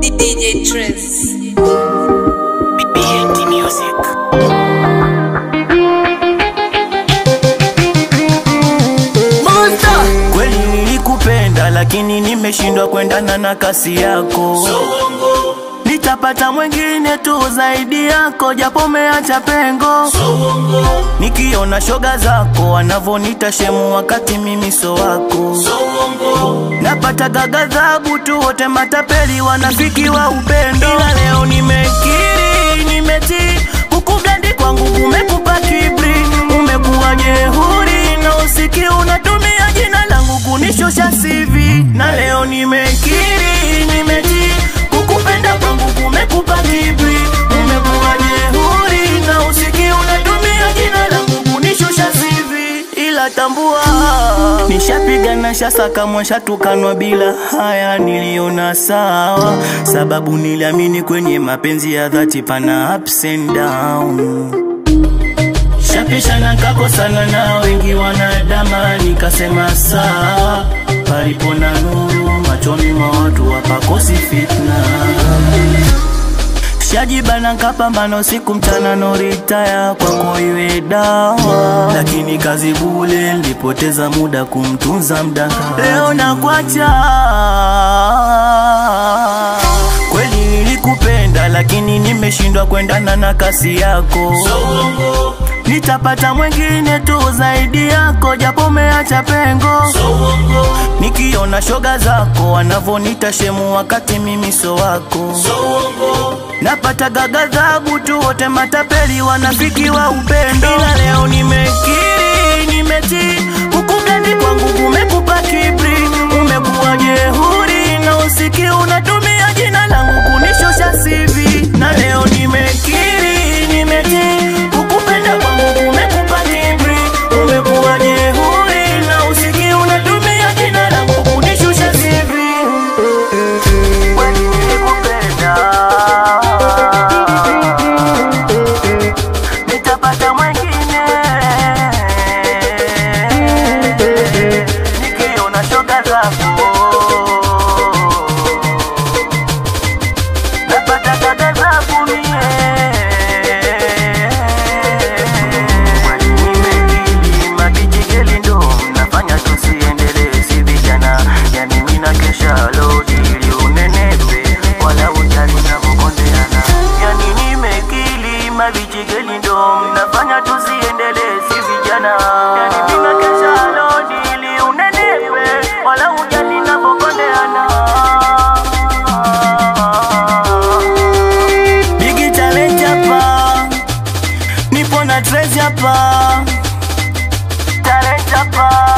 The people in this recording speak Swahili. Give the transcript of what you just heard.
DJ Trace. BNT Music. Kweli nilikupenda lakini nimeshindwa kuendana na kasi yako. Nitapata mwingine tu zaidi yako, japo umeacha pengo. Nikiona shoga zako wanavonita shemu, wakati mimi so wako. Napata gagadhabu tu, wote matapeli, wanafiki wa upendo. Ila leo nimekiri, nimetii kukugandi kwangu kumekupa kibri, umekuwa jehuri na usiki unatumia jina langu kunishusha sivi, na leo nimekiri, nimetii kukupenda kwangu kumekupa kibri, umekuwa jehuri na usiki unatumia jina langu kunishusha sivi, ila tambua nishapiga na shasaka mwashatukanwa bila haya, niliona sawa, sababu niliamini kwenye mapenzi ya dhati pana ups and down Shapishana kakosana na wengi wanadama, nikasema sawa, palipo na nuru machoni mwa watu wapakosi fitna. Shajibana nkapambana usiku mchana no ritaya kwako iwe dawa, lakini kazi bule nilipoteza muda kumtunza mdaka. Leo nakwacha kweli nilikupenda, lakini nimeshindwa kuendana na kasi yako. Nitapata mwingine tu zaidi yako, japo umeacha pengo. Nikiona shoga zako wanavonita shemu, wakati mimi so wako. Napata gagadhabu tu, wote matapeli, wanafiki wa upendo. Ila leo nimekiri, nimetii kukugandi kwangu kumekupa kibri, umekuwa jehuri na usiki unatumia jina langu kunishusha sivi, na leo nimekiri, nimetii kukupenda kwangu kumekupa kibri, umekuwa jehuri na usiki unatumia jina langu kunishusha sivi. Kweli nilikupenda, nitapata mwengine nikiona shoga zako napata dada zangu mie Kwani nimekili mabijigeli ndo mnafanya tusiendelee si vijana yani mina kesha lodi ili unenepe wala ujali navyokondeana yani nimekili mabijigeli ndo mnafanya tusiendelee si vijana yani mina kesha lodi ili unenepe wala ujali navyokondeana Bigi challenge hapa, nipo na Trace hapa, challenge hapa.